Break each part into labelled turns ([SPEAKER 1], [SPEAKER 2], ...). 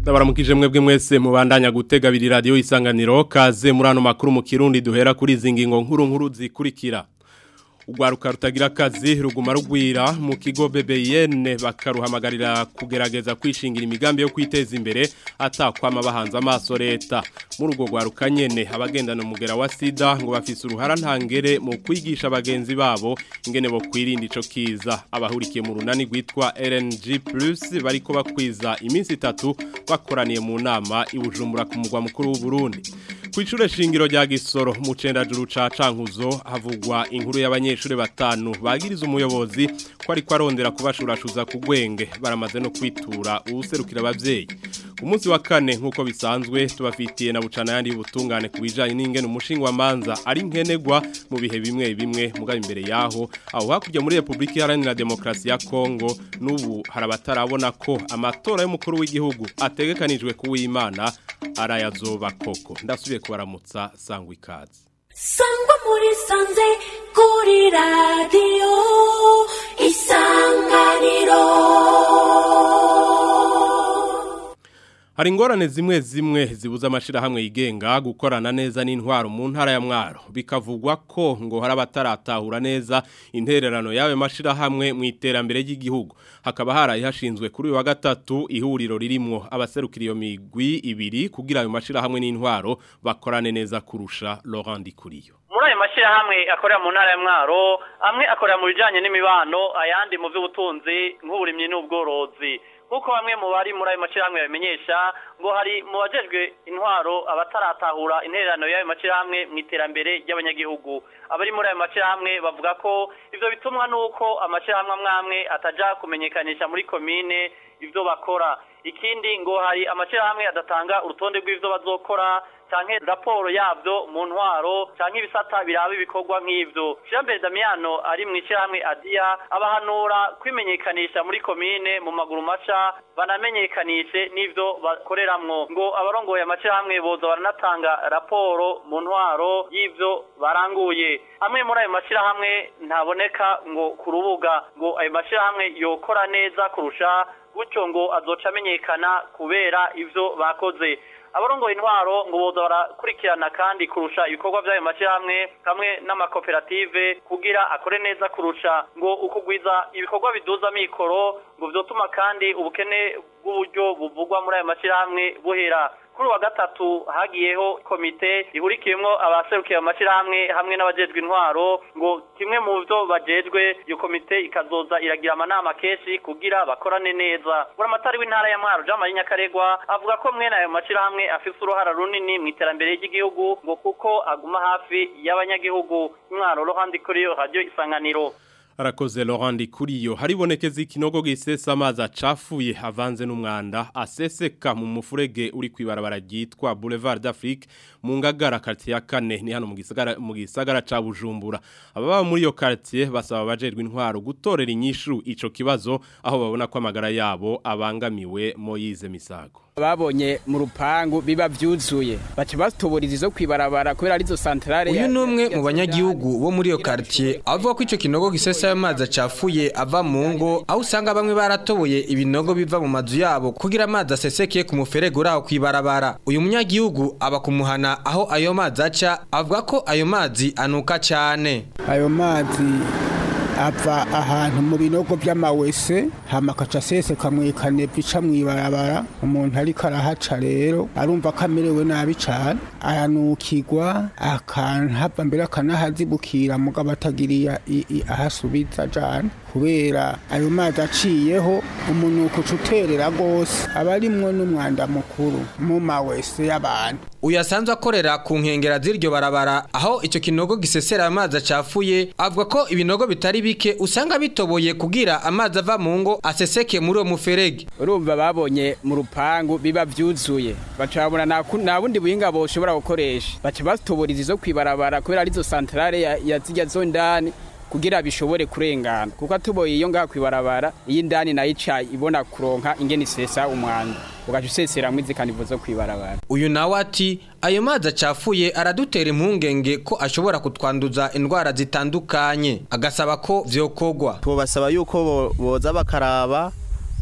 [SPEAKER 1] Ndabaramukije mwebwe mwese mubandanya gutega biri radio isanganiro kaze muri ano makuru mu Kirundi duhera kuri izi ngingo nkuru nkuru zikurikira. Ugwaruka rutagira akazi ruguma rugwira mu kigo BBN bakaruhamagarira kugerageza kwishingira imigambi yo kwiteza imbere atakwama bahanze amaso leta muri urwo gwaruka nyene abagendana umugera wa sida ngo bafise uruhara ntangere mu kwigisha abagenzi babo ingene bo kwirinda ico kiza abahurikiye mu runani rwitwa RNG+ bariko bakwiza iminsi itatu bakoraniye mu nama ibujumbura ku mugwa mukuru w'u Burundi Kwichure shingiro rya Gisoro mu cendajuru ca Cankuzo havugwa inkuru y'abanyeshure batanu bagiriza umuyobozi ko ari kwarondera kubashurashuza ku gwenge baramaze no kwitura userukira abavyeyi ku munsi wa kane nkuko bisanzwe tubafitiye na bucana yandi y'ubutungane kubijanye n'ingene umushinga manza ari nkenegwa mu bihe bimwe bimwe mugabe imbere yaho aho hakurya muri Republika Iharanira Demokarasi ya Kongo n'ubu harabatarabona ko amatora y'umukuru w'igihugu ategekanijwe kuw'Imana arayazoba koko ndasubiye kubaramutsa sangwa ikaze
[SPEAKER 2] sangwa muri sanze kuri radiyo isanganiro
[SPEAKER 1] Hari ingorane zimwe zimwe zibuza amashirahamwe yigenga gukorana neza n'intwaro mu ntara ya Mwaro bikavugwa ko ngo hari abataratahura neza intererano yawe mashirahamwe mu iterambere ry'igihugu hakaba haraye hashinzwe kuri uyu wa gatatu ihuriro ririmo abaserukira iyo migwi ibiri kugira ayo mashirahamwe n'intwaro bakorane neza kurusha Laurent Dikuriyo
[SPEAKER 3] muri ayo mashyirahamwe akorera mu ntara ya mwaro amwe akorera mu bijyanye n'imibano ayandi mu by'ubutunzi nk'uburimyi n'ubworozi nk'uko bamwe mu bari muri ayo mashyirahamwe babimenyesha ngo hari mu bajejwe intwaro abataratahura intererano y'ayo mashyirahamwe mu iterambere ry'abanyagihugu abari muri ayo mashyirahamwe bavuga ko ibyo bitumwa n'uko amashyirahamwe amwe amwe atajya kumenyekanisha muri komine ibyo bakora ikindi ngo hari amashyirahamwe adatanga urutonde rw'ibyo bazokora canke raporo yabyo mu ntwaro canke ibisata biraba ibikorwa nk'ivyo Jean Damiano ari mu ishyirahamwe Adia abahanura kwimenyekanisha muri komine mu maguru maca banamenyekanishe n'ivyo bakoreramwo ngo abarongoye amashyirahamwe boza baranatanga raporo mu ntwaro y'ivyo baranguye amwe muri ayo mashyirahamwe ntaboneka ngo ku rubuga ngo ayo mashyirahamwe yokora neza kurusha gutyo ngo azoca amenyekana kubera ivyo bakoze abarongoye intwaro ngo boza barakurikirana kandi kurusha ibikorwa by'ayo mashyirahamwe hamwe n'amakoperative kugira akore neza kurusha ngo ukugwiza ibikorwa biduza mikoro ngo vyotuma kandi ubukene bw'uburyo buvugwa muri ayo mashyirahamwe buhera kuri wa gatatu hagiyeho komite ihurikiyemo abaserukiye amashyirahamwe hamwe n'abajejwe intwaro ngo kimwe mu byo bajejwe iyo komite ikazoza iragira amanama kenshi kugira bakorane neza buramatari w'intara ya mwaro jean marie nyakaregwa avuga ko mwene ayo mashyirahamwe afise uruhara runini mu iterambere ry'igihugu ngo kuko aguma hafi y'abanyagihugu mwaro ruhandi kuri yo radio isanganiro
[SPEAKER 1] Arakoze Laurent Kuriyo haribonekeza ikinogo gisesa amazi acafuye avanze n'umwanda aseseka mu mufurege uri kwibarabara ryitwa Boulevard d'Afrique mu ngagara quartier ya kane ni hano mu gisagara mu gisagara ca Bujumbura ababa muri iyo quartier basaba abajerwe intwaro gutorera inyishu ico kibazo aho babona ko amagara yabo abangamiwe Moyize Misago
[SPEAKER 4] babonye mu rupangu biba byuzuye baca batoboriza izo kwibarabara kubera arizo santrale
[SPEAKER 5] uyu ni umwe mu banyagihugu bo muri iyo quartier avuga ko ico kinogo gisesa amazi acafuye ava mu ngo aho usanga bamwe baratoboye ibinogo biva mu mazu yabo kugira amazi aseseke ku muferege uri aho kwibarabara uyu munyagihugu aba kumuhana aho ayo mazi aca avuga ko ayo mazi anuka cyane
[SPEAKER 6] ayo mazi ava ahantu mu binogo by'amawese hama akaca aseseka mu ikanebwe ica mu ibarabara umuntu ariko arahaca rero arumva ko amerewe nabi cyane aranukirwa akanhava mbere akanahazibukira mugabo atagiriye ahasubiza cyane kubera ayo mazi aciyeho umunuko uca uterera rwose aba arimwo n'umwanda mukuru mu mawese y'abantu
[SPEAKER 5] uyu asanzwe akorera ku nkengera z'iryo barabara aho icyo kinogo gisesera amazi acafuye avuga ko ibinogo bitari bike usanga bitoboye kugira amazi ava mu ngo aseseke muri uwo muferege
[SPEAKER 4] urumva babonye mu rupangu biba byuzuye baca babona nta bundi buhinga boshobora gukoresha baca batoboriza izo kwibarabara kubera arizo santarare ya zijya zo ndani kugira bishobore kurengana kuko atuboye iyo ngaha kwibarabara iyi ndani nayo ica ibona kuronka ingene isesa umwanda ugaca usesera mwizi kanivo zo kwibarabara
[SPEAKER 5] uyu nawe ati ayo mazi acafuye aradutera impungenge ko ashobora kutwanduza indwara zitandukanye agasaba ko vyokogwa
[SPEAKER 7] tubasaba yuko bo- boza bakaraba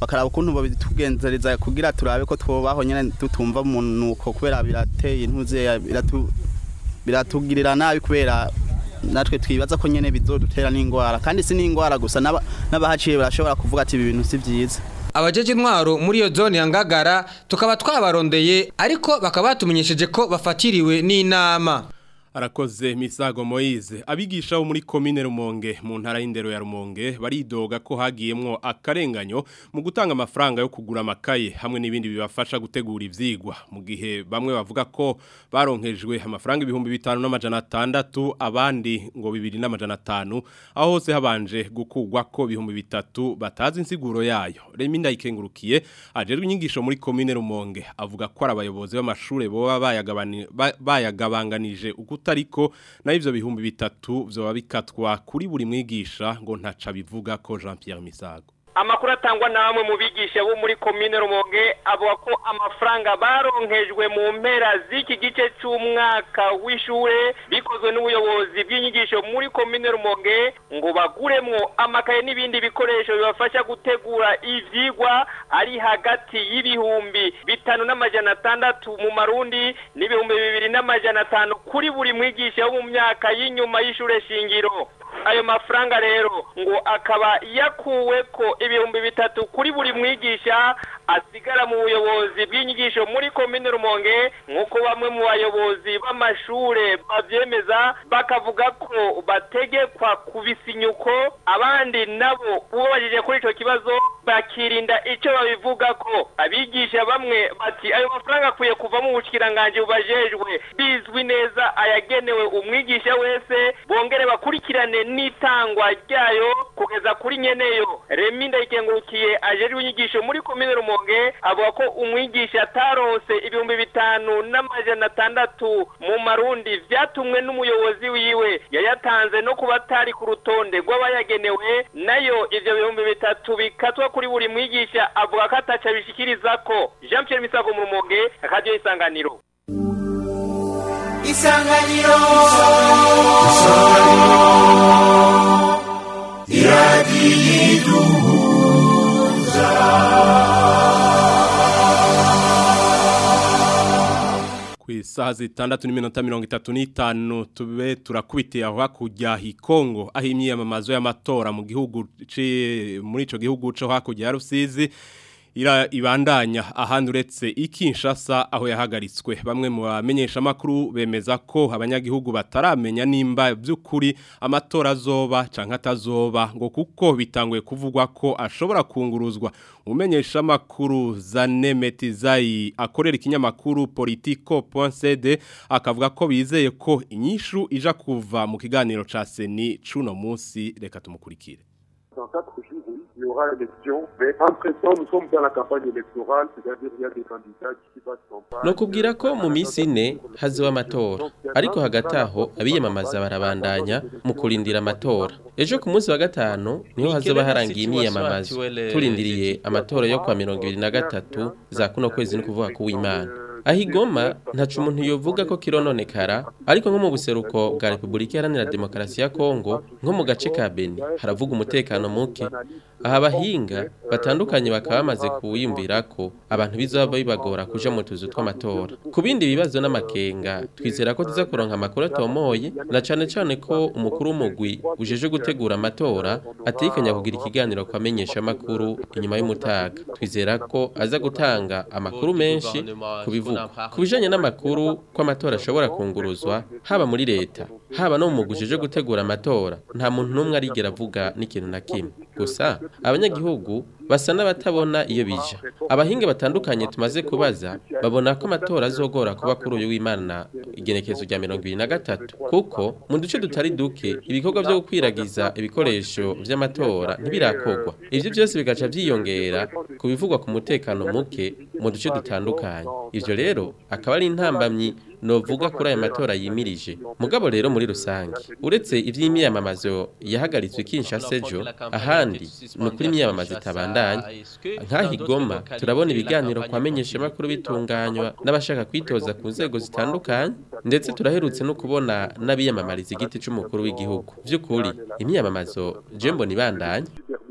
[SPEAKER 7] bakaraba ukuntu babitugenzereza kugira turabe ko twobaho nyene tutumva umunuko kubera birateye intuze biratu biratugirira nabi kubera natwe twibaza ko nyene bizodutera n'ingwara kandi si n'ingwara gusa n'aba- n'abahaciye barashobora kuvuga ati ibi bintu si vyiza
[SPEAKER 5] abajeje intwaro muri iyo zone ya ngagara tukaba twabarondeye ariko bakaba batumenyesheje ko bafatiriwe n'inama
[SPEAKER 1] Arakoze Misago Moise abigisha bo muri commune Rumonge mu ntara y'indero ya Rumonge baridoga ko hagiyemwo akarenganyo mu gutanga amafaranga yo kugura amakaye hamwe n'ibindi bibafasha gutegura ivyigwa mu gihe bamwe bavuga ko baronkejwe amafaranga ibihumbi bitanu n'amajana atandatu abandi ngo bibiri n'amajana atanu aho hose habanje gukugwa ko ibihumbi bitatu batazi insiguro yayo Remi ndayikengurukiye ajerwe inyigisho muri commune Rumonge avuga ko ari abayobozi b'amashure boba bayagabani- ba- bayagabanganije ukutariko na ivyo bihumbi bitatu vyoba bikatwa kuri buri mwigisha ngo ntaca bivuga ko Jean Pierre Misago
[SPEAKER 8] amakuru atangwa na bamwe mu bigisha bo muri komine rumonge avuga ko amafaranga baronkejwe mu mpera z'iki gice cy'umwaka w'ishure bikozwe n'ubuyobozi bw'inyigisho muri komine rumonge ngo baguremwo amakaye n'ibindi bikoresho bibafasha gutegura ivyigwa ari hagati y'ibihumbi bitanu n'amajana atandatu mu marundi n'ibihumbi bibiri n'amajana atanu kuri buri mwigisha wo mu myaka y'inyuma y'ishure shingiro ayo mafaranga rero ngo akaba yakuwe ko ibihumbi bitatu kuri buri mwigisha asigara mu buyobozi bw'inyigisho muri komine rumonge nk'uko bamwe mu bayobozi b'amashure bavyemeza bakavuga ko bategekwa kubisinyuko abandi nabo ubabajije kuri ico kibazo bakirinda ico babivuga ko abigisha bamwe bati ayo mafaranga akwiye kuva mu bushikiranganje bubajejwe bizwi neza ayagenewe umwigisha wese bongere bakurikirane n'itangwa ryayo kugeza kuri nyeneyo remi ndayikengurukiye ajejwe inyigisho muri komine rumonge avuga ko umwigisha ataronse ibihumbi bitanu n'amajana atandatu mu marundi vyatumwe n'umuyobozi wiwe yayatanze no kuba atari ku rutonde rw'abayagenewe nayo ivyo bihumbi bitatu bikatwa kuri buri mwigisha avuga ko ataca bishikirizako jean pierre misago mu rumonge akaryo isanganiro
[SPEAKER 9] isanganiro
[SPEAKER 1] ku isaha zitandatu n'iminota mirongo itatu n'itanu tube turakubitiye aho hakurya hikongo aho imyiyamamazo y'amatora mu gihugu ci- muri ico gihugu co hakurya ya Rusizi ira ibandanya ahandi uretse ikinshasa aho yahagaritswe bamwe mu bamenyesha makuru bemeza ko abanyagihugu bataramenya nimba by'ukuri amatora azoba canke atazoba ngo kuko bitanguye kuvugwa ko ashobora kunguruzwa umenyesha makuru Zanemetizayi akorera ikinyamakuru politico.cd akavuga ko bizeye ko inyishu ija kuva mu kiganiro ca Seni cuno munsi reka tumukurikire
[SPEAKER 10] Dans quatre jours, oui, il y aura élection. Mais entre temps, nous sommes dans la campagne électorale, c'est-à-dire il y a des candidats qui passent campagne.
[SPEAKER 11] no kubwira ko mu minsi ine haziba amatora ariko hagati aho abiyamamaza barabandanya mu kurindira amatora ejo ku munsi wa gatanu niho hazoba harangiye imyiyamamazo turindiriye amatora yo kwa mirongo ibiri na gatatu za kuno kwezi ni kuvuga ku w'imana aho igoma ntacu umuntu yovuga ko kirononekara ariko nko mu buseruko bwa repubulika iharanira demokarasi ya kongo nko mu gace ka beni haravuga umutekano muke aha abahinga batandukanye bakaba bamaze kuwiyumvira ko abantu bizaba bibagora kuja mu tuzu tw'amatora ku bindi bibazo n'amakenga twizera ko tuza kuronka amakuru atomoye na cane cane ko umukuru w'umugwi ujeje gutegura amatora atekanya kugira ikiganiro ku bamenyeshamakuru inyuma y'umutaga twizera ko aza gutanga amakuru menshi ku bivugwa ku bijanye n'amakuru ko amatora ashobora kunguruzwa haba muri leta haba no mu mugwi ujeje gutegura amatora nta muntu n'umwe arigera avuga n'ikintu na kimwe gusa abanyagihugu basa n'abatabona iyo bija abahinga batandukanye tumaze kubaza babona ko amatora azogora kuba kuri uyu w'imana igenekezo rya mirongo ibiri na gatatu kuko mu duce tutari duke ibikorwa byo gukwiragiza ibikoresho vy'amatora ntibirakorwa ivyo byose bigaca vyiyongera ku bivugwa ku mutekano muke mu duce dutandukanye ivyo rero akaba ari intambamyi novuga kuri aya matora yimirije mugabo rero muri rusange uretse ivy'imyamamazo yahagaritswe Kinshasa ejo ahandi ni ukuri imyamamazo itabandanya nk'aho igoma turabona ibiganiro kwa menyeshamakuru bitunganywa n'abashaka kwitoza ku nzego zitandukanye ndetse turaherutse no kubona n'abiyamamariza igiti c'umukuru w'igihugu vy'ukuri imyamamazo je mbona ibandanya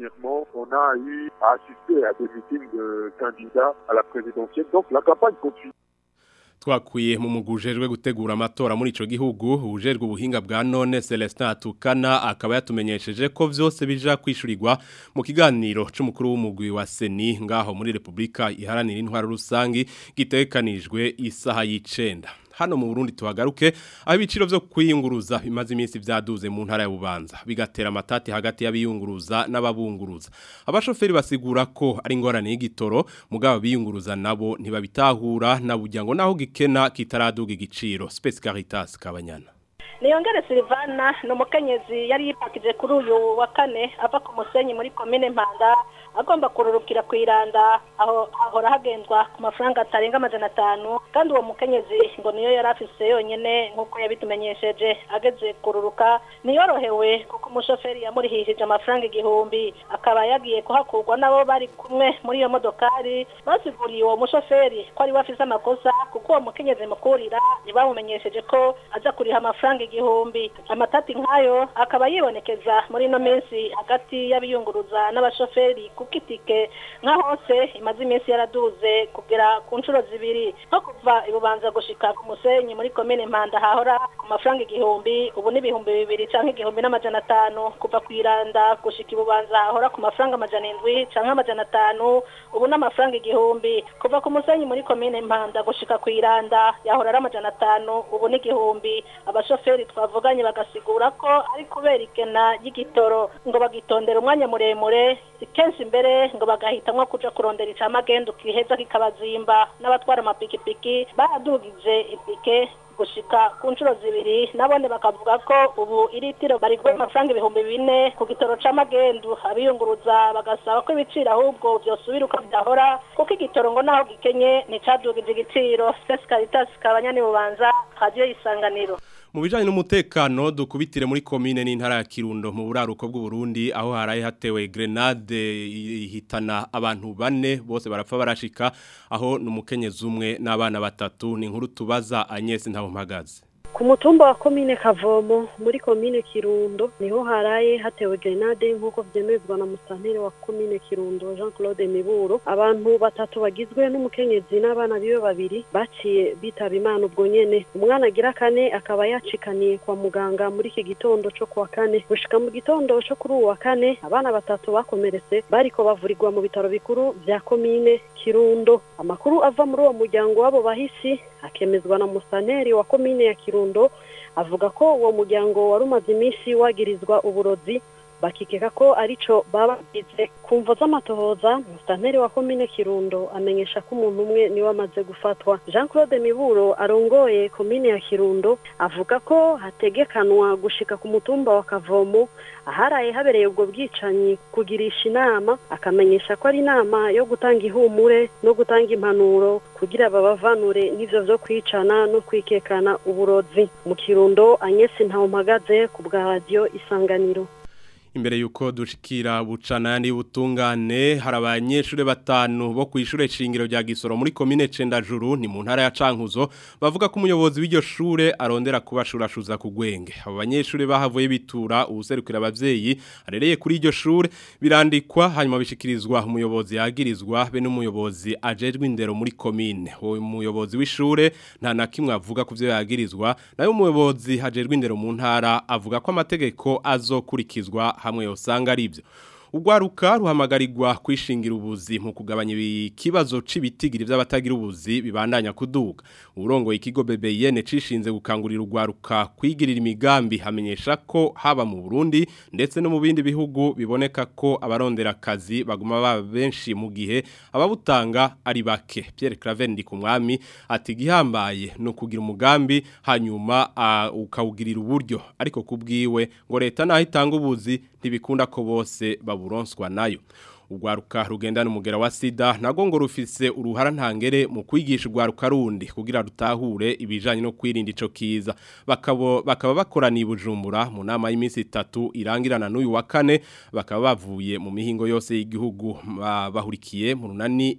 [SPEAKER 10] dernièrement, on a eu à assister à des meetings de candidats à la présidentielle. Donc la campagne continue.
[SPEAKER 1] twakwiye mu mugujejwe gutegura amatora muri ico gihugu ujejwe ubuhinga bwa none Celestin Atukana akaba yatumenyesheje ko vyose bija kwishurirwa mu kiganiro c'umukuru w'umugwi wa Seni ngaho muri Republika iharanira intwaro rusangi gitekanijwe isaha y'icenda hano mu Burundi tuhagaruke aho ibiciro vyo kwiyunguruza bimaze iminsi vyaduze mu ntara ya Bubanza bigatera amatati hagati y'abiyunguruza n'ababunguruza abashoferi basigura ko ari ingorane y'igitoro mugabo biyunguruza nabo ntibabitahura na burya ngo naho gikena kitaraduga igiciro Space Caritas kabanyana
[SPEAKER 9] niyongere Silvana ni umukenyezi yari yipakije kuri uyu wa kane ava ku musenyi muri komine Mpanda agomba kururukira ku iranda aho ahora hagendwa ku mafaranga atarenga amajana atanu kandi uwo mukenyezi ngo niyo yari afise yonyene nk'uko yabitumenyesheje ageze kururuka niyorohewe kuko umushoferi yamurihishije amafaranga igihumbi akaba yagiye kuhakurwa nabo bari kumwe muri iyo modokari basiguriye uwo mushoferi ko ari we afise amakosa kuko uwo mukenyezi mukurira ntibamumenyesheje ko aza kuriha amafaranga igihumbi amatati nk'ayo akaba yibonekeza muri ino minsi hagati y'abiyunguruza n'abashoferi kuko itike nka hose imaze iminsi yaraduze kugera ku nshuro zibiri nko kuva ibubanza gushika ku musenyi muri komine mpanda hahora ku mafaranga igihumbi ubu n'ibihumbi bibiri canke igihumbi n'amajana atanu kuva ku iranda gushika ibubanza hahora ku mafaranga amajana indwi canke amajana atanu ubu n'amafaranga igihumbi kuva ku musenyi muri komine mpanda gushika ku iranda yahora ari amajana atanu ubu n'igihumbi abashoferi twavuganye bagasigura ko ari kubera ikena y'igitoro ngo bagitondera umwanya muremure kenshi imbere ngo bagahitamwo kuja kurondera icamagendu kiheza kikabazimba n'abatwara amapikipiki baradugije ipike gushika ku nshuro zibiri nabone bakavuga ko ubu iritiro barigwa amafaranga ibihumbi bine ku gitoro c'amagendu abiyunguruza bagasaba ko ibiciro ahubwo vyosubira uko vyahora kuko igitoro ngo naho gikenye nticadugije igiciro Sesi Caritas kabanyani bubanza radio isanganiro
[SPEAKER 1] mu bijanye n'umutekano dukubitire muri komine n'intara ya Kirundo mu buraruko bw'u Burundi aho haraye hatewe grenade ihitana abantu bane bose barapfa barashika aho numukenyezi umwe n'abana batatu ni inkuru tubaza Agnes Ntabumpagaze
[SPEAKER 12] ku mutumba wa komine kavomo muri komine kirundo niho haraye hatewe grenade nk'uko byemezwa na musanteri wa komine kirundo jean claude miburo abantu batatu bagizwe n'umukenyezi n'abana biwe babiri baciye bitaba imana ubwo nyene umwana agira kane akaba yacikaniye kwa muganga muri iki gitondo co kuwa kane gushika mu gitondo co kuri uwu wa kane abana batatu bakomeretse bariko bavurirwa mu bitaro bikuru vya komine kirundo amakuru ava muri uwo muryango w'abo bahisi akemezwa na musanteri wa komine ya kirundo avuga ko uwo muryango wari umaze iminsi wagirizwa uburozi bakikeka ko arico babagize ku mvo z'amatohoza musitanteri wa komine kirundo amenyesha ko umuntu umwe niwe amaze gufatwa jean claude miburo arongoye komine ya kirundo avuga ko hategekanwa gushika ku mutumba wa kavomo aharaye habereye ubwo bwicanyi kugirisha inama akamenyesha ko ari inama yo gutanga ihumure no gutanga impanuro kugira babavanure n'ivyo vyo kwicana no kwikekana uburozi mu kirundo anyesi ntawumpagaze ku bwa radiyo isanganiro
[SPEAKER 1] imbere yuko dushikira bucana yandi butungane hari abanyeshuri batanu bo kwishure shingiro rya Gisoro muri commune Cendajuru ni mu ntara ya Cankuzo bavuga ko umuyobozi w'iryo shure arondera kubashurashuza ku gwenge abo banyeshuri bahavuye bitura ubuserukira abavyeyi arereye kuri iryo shure birandikwa hanyuma bishikirizwa umuyobozi yagirizwa be n'umuyobozi ajejwe indero muri commune uwo muyobozi w'ishure nta na kimwe avuga ku vyo yagirizwa nayo umuyobozi hajejwe indero mu ntara avuga ko amategeko azokurikizwa hamwe yosanga ari byo Ugwaruka ruhamagarirwa kwishingira ubuzi mu kugabanya ikibazo cibitigiri by'abatagira ubuzi bibandanya kuduga. Urongo ikigo BBN cishinze gukangurira ugwaruka kwigirira imigambi hamenyesha ko haba mu Burundi ndetse no mu bindi bihugu biboneka ko abarondera akazi baguma baba benshi mu gihe ababutanga ari bake. Pierre Claver ndi kumwami ati gihambaye no kugira umugambi hanyuma uh, ukawugirira uburyo ariko kubwiwe ngo leta naho itanga ubuzi ntibikunda ko bose baburonswa nayo ugwaruka rugendana umugera wa sida nago ngo rufise uruhara ntangere mu kwigisha ugwaruka rundi kugira rutahure ibijanye no kwirinda ico kiza bakabo bakaba bakoraniye bujumbura mu nama y'iminsi itatu irangirana n'uyu wa kane bakaba bavuye mu mihingo yose y'igihugu bahurikiye mu runani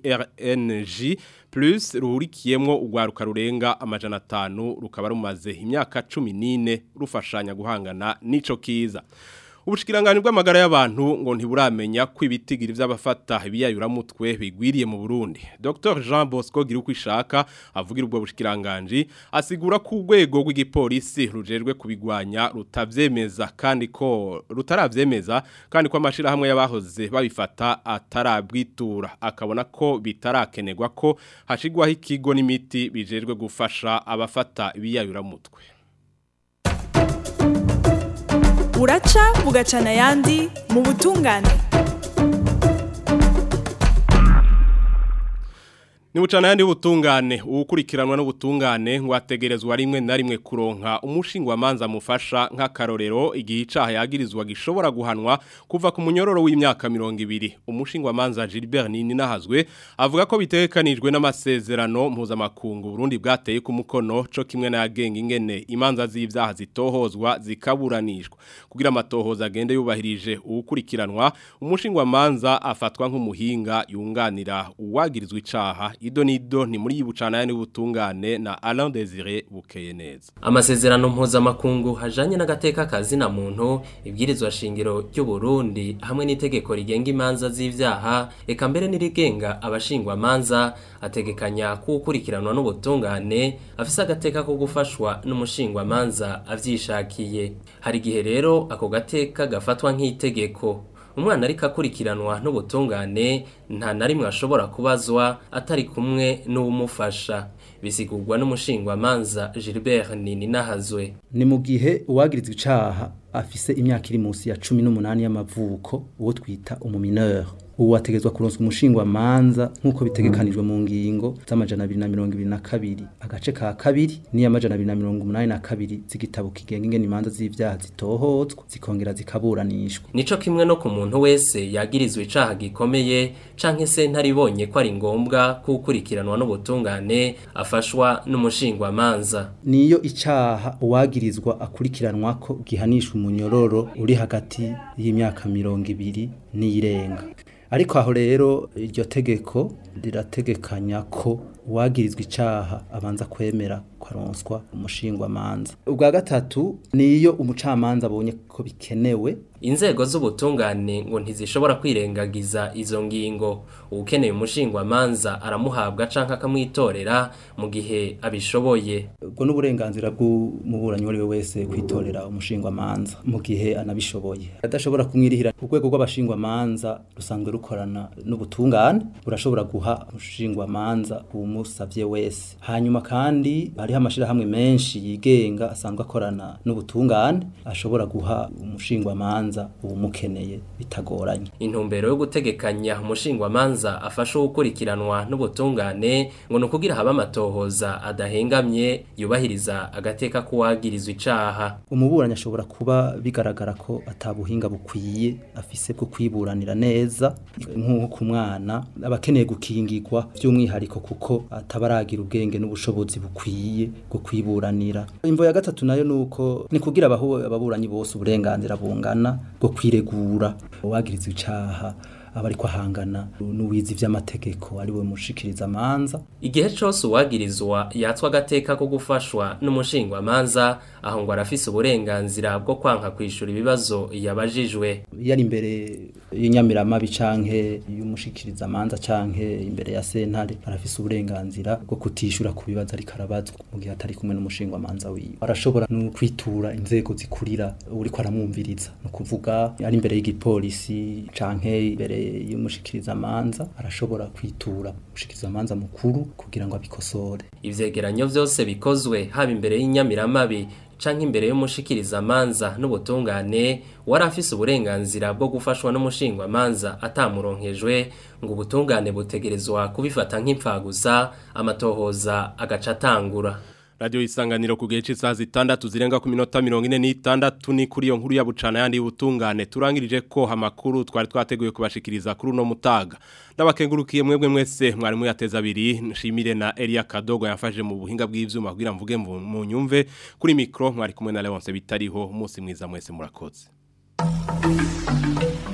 [SPEAKER 1] RNG plus ruhurikiyemwo ugwaruka rurenga amajana 5 rukaba rumaze imyaka 14 rufashanya guhangana n'ico kiza Ubushikiranganje bw'amagara y'abantu ngo ntiburamenya ko ibitigiri vy'abafata ibiyayuramutwe bigwiriye mu Burundi. Dr Jean Bosco Girukwishaka avugira ubwo bushikiranganje asigura ko urwego rw'igipolisi rujejwe kubigwanya rutavyemeza kandi ko rutaravyemeza kandi ko amashira hamwe y'abahoze babifata atarabwitura akabona ko bitarakenerwa ko hashigwaho ikigo n'imiti bijejwe gufasha abafata ibiyayuramutwe.
[SPEAKER 13] uraca bugacana ayandi mu butungane
[SPEAKER 1] Ni bucana yandi ubutungane ukurikiranwa n'ubutungane ngo ategerezwa rimwe na rimwe kuronka umushingwa manza mufasha nk'akarorero igihe icaha yagirizwa gishobora guhanwa kuva ku munyororo w'imyaka 200 umushingwa manza Gilbert Nini nahazwe avuga ko bitekanijwe n'amasezerano mpuzamakungu Burundi bwateye ku mukono co kimwe na yagenga ingene imanza z'ivyaha zitohozwa zikaburanishwa kugira amatohoza agende yubahirije ukurikiranwa umushingwa manza afatwa nk'umuhinga yunganira uwagirizwa icaha ido nido ni muri bucana yani butungane na Alain Désiré bukeye neza
[SPEAKER 14] amasezerano mpuzamakungu hajanye n'agateka kazi na muntu ibwirizwa shingiro ry'u Burundi hamwe n'itegeko rigenga imanza z'ivyaha eka mbere n'irigenga abashingwa manza ategekanya kukurikiranwa n'ubutungane afise agateka ko gufashwa n'umushingwa manza avyishakiye hari gihe rero ako gateka gafatwa nk'itegeko umwana ariko akurikiranwa n'ubutungane nta na rimwe ashobora kubazwa atari kumwe n'uwumufasha bisigurwa n'umushingwamanza Gilbert Nini nahazwe
[SPEAKER 15] ni mu gihe uwagirizwa icaha afise imyaka iri munsi ya cumi n'umunani y'amavuko uwo twita umumineur ubu ategezwa kuronswa umushingwa manza nk'uko bitegekanijwe mu ngingo z'amajana abiri na mirongo ibiri na kabiri agace ka kabiri n'iy'amajana abiri na mirongo umunani na kabiri z'igitabo kigenga ingene imanza z'ivyaha zitohozwa zikongera zikaburanishwa
[SPEAKER 14] nico kimwe no ku muntu wese yagirizwe icaha gikomeye canke se ntaribonye ko ari ngombwa kukurikiranwa n'ubutungane afashwa n'umushingwa manza
[SPEAKER 15] niyo icaha uwagirizwa akurikiranwa ko gihanishwa umunyororo uri hagati y'imyaka mirongo ibiri n'iyirenga ariko aho rero iryo tegeko rirategekanya ko uwagirizwa icaha abanza kwemera kwaronswa umushingwa manza ubwa gatatu niyo umucamanza abonye ko bikenewe
[SPEAKER 14] inzego z'ubutungane ngo ntizishobora kwirengagiza izo ngingo ukeneye umushingwa manza aramuhabwa canka akamwitorera mu gihe abishoboye
[SPEAKER 15] ubwo n'uburenganzira bw'umuburanyi uwo wese kwitorera umushingwa manza mu gihe anabishoboye adashobora kumwirihira urwego rw'abashingwa manza rusanzwe rukorana n'ubutungane burashobora guha umushingwa manza umusavye wese hanyuma kandi hariho amashirahamwe menshi yigenga asanzwe akorana n'ubutungane ashobora guha umushingwa manza uwumukeneye bitagoranye
[SPEAKER 14] intumbero yo gutegekanya umushingwa manza afasha gukurikiranwa n'ubutungane ngo ni ukugira habe amatohoza adahengamye yubahiriza agateka k'uwagirizwa icaha
[SPEAKER 15] umuburanyi ashobora kuba bigaragara ko atabuhinga bukwiye afise bwo kwiburanira neza nk'uko ku mwana aba akeneye gukingirwa by'umwihariko kuko atabaragira ubwenge n'ubushobozi bukwiye bwo kwiburanira imvo ya gatatu nayo nuko ni kugira ababuranyi bose uburenganzira bungana bwo kwiregura uwagirizwa icaha aba ariko ahangana n'uwizi vy'amategeko ari we mushikiriza manza
[SPEAKER 14] igihe cose uwagirizwa yatswa agateka ko gufashwa n'umushingwa manza aho ngo arafise uburenganzira bwo kwanka kwishura ibibazo yabajijwe
[SPEAKER 15] yari imbere y'inyamiramabi canke y'umushikiriza manza canke imbere ya sentare arafise uburenganzira bwo kutishura ku bibazo ariko arabazwa mu gihe atari kumwe n'umushingwa manza wiwe arashobora no kwitura inzego zikurira uriko aramwumviriza no kuvuga ari imbere y'igipolisi canke imbere y'umushikiriza manza arashobora kwitura umushikiriza manza mukuru kugira ngo abikosore
[SPEAKER 14] ivyegeranyo vyose bikozwe haba imbere y'inyamiramabi canke imbere y'umushikiriza manza n'ubutungane wari afise uburenganzira bwo gufashwa n'umushingwa manza atamuronkejwe ngo ubutungane butegerezwa kubifata nk'impfagusa amatohoza agaca atangura
[SPEAKER 1] Radio isanganiro ku gihe cy'isaha zitandatu zirenga ku minota 46 ni kuri yo nkuru ya bucana yandi butungane turangirije ko amakuru twari twateguye kubashikiriza kuri uno mutaga ndabakengurukiye mwebwe mwese mwari muyateza abiri nshimire na Elia Kadogo yafashe mu buhinga bw'ivyuma kugira mvuge mu nyumve kuri micro mwari kumwe na Leonce bitariho umunsi mwiza mwese murakoze